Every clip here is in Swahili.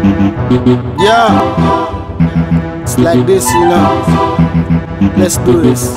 Yeah, it's like this, you know. Let's do this.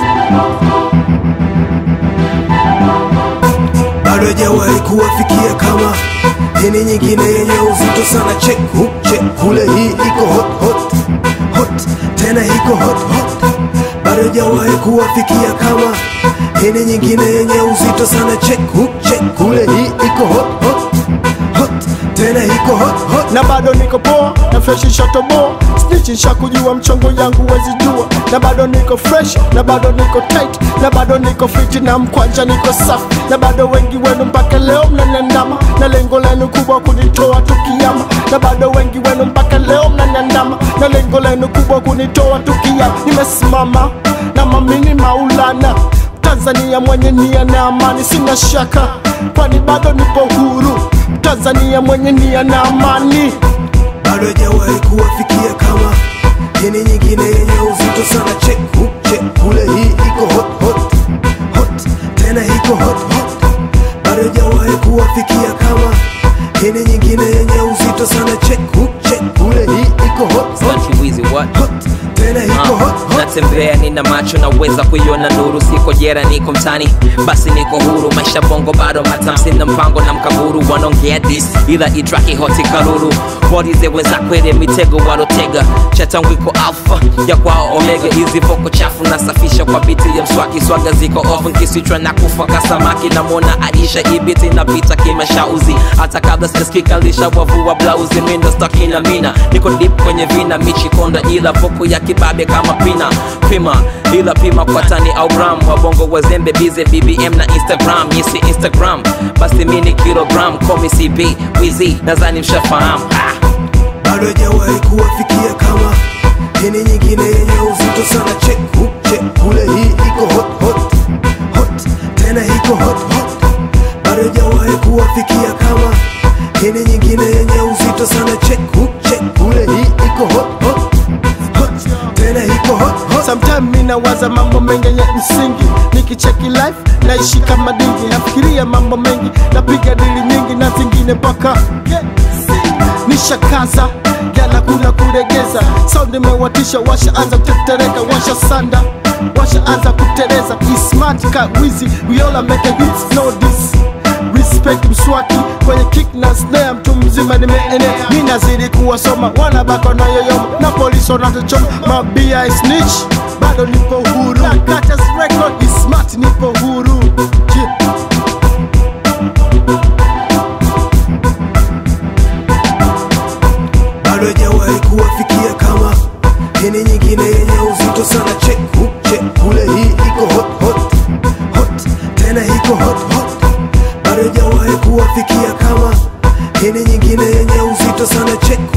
bado hajawahi kuwafikia kama hini nyingine yenye uzito sana check hook check kule hii iko hot hot hot tena iko hot hot bado hajawahi kuwafikia kama hini nyingine yenye uzito sana check hook check kule hii iko hot hot hot tena iko hot hot na bado niko poa na fresh shatoboa snitch nshakujua mchongo yangu wezi jua na bado niko fresh na bado niko tight na bado niko fiti na mkwanja niko safi na bado wengi wenu mpaka leo mnaniandama na lengo lenu kubwa kunitoa tukiama na bado wengi wenu mpaka leo mnaniandama na lengo lenu kubwa kunitoa tukiama nimesimama na mamini maulana Tanzania mwenye nia na amani, sina shaka, kwani bado nipo huru. Tanzania mwenye nia na amani. bado hajawahi kuwafikia kama hini nyingine yenye uzito sana check hook check kule hii iko hot hot hot tena iko hot hot bado hajawahi kuwafikia kama hini nyingine yenye uzito sana check hook check kule hii iko hot hot Country Weezy what? hot tena iko hot hot natembea nina macho naweza kuiona nuru siko jera niko mtani basi niko huru maisha bongo bado matam sina mpango na mkaburu wanaongea dis ila itraki hoti karuru walize wenzakwele mitego walotega chatangwiko alfa ya kwao omega hizi voko chafu nasafisha kwa biti ya mswaki swaga ziko off nkisichwa na kufa kasamaki namwona aisha ibiti napita kimashauzi hata kabla sijasikika lishawavua blauzi mindo staki na mina niko dip kwenye vina michikonda ila voko ya kibabe kama pina pima ila pima kwa tani au gram wabongo wazembe bize bbm na instagram yisi instagram basi mini kilogram komi cb wizi nadhani mshafahamu ah. bado hajawahi kuwafikia kama hini nyingine yenye uzito sana check hook check kule hii iko hot hot hot tena iko hot hot bado hajawahi kuwafikia kama hini nyingine yenye uzito sana check hook check kule hii iko hot hot hot tena iko hot hot Sometime mi nawaza mambo mengi yenye msingi, nikicheki life naishi kama dingi, nafikiria mambo mengi, napiga dili nyingi na zingine mpaka nishakaza jana, kuna kuregeza sound imewatisha, washaanza kutetereka, washa sanda washaanza kuteleza, ismart ka wizi, we all are making hits, no this respect mswaki kwenye kick na snare, mtu mzima nimeenea, mi nazidi kuwasoma, wanabako na yoyoma na polisi wanatuchoma, mabia snitch, bado nipo huru, Katas record is smart, nipo huru yeah. bado hajawahi kuwafikia kama hini nyingine yenye uzito sana check hook check kule hii iko hot hot hot tena iko hot hot bado hajawahi kuwafikia kama hini nyingine yenye uzito sana check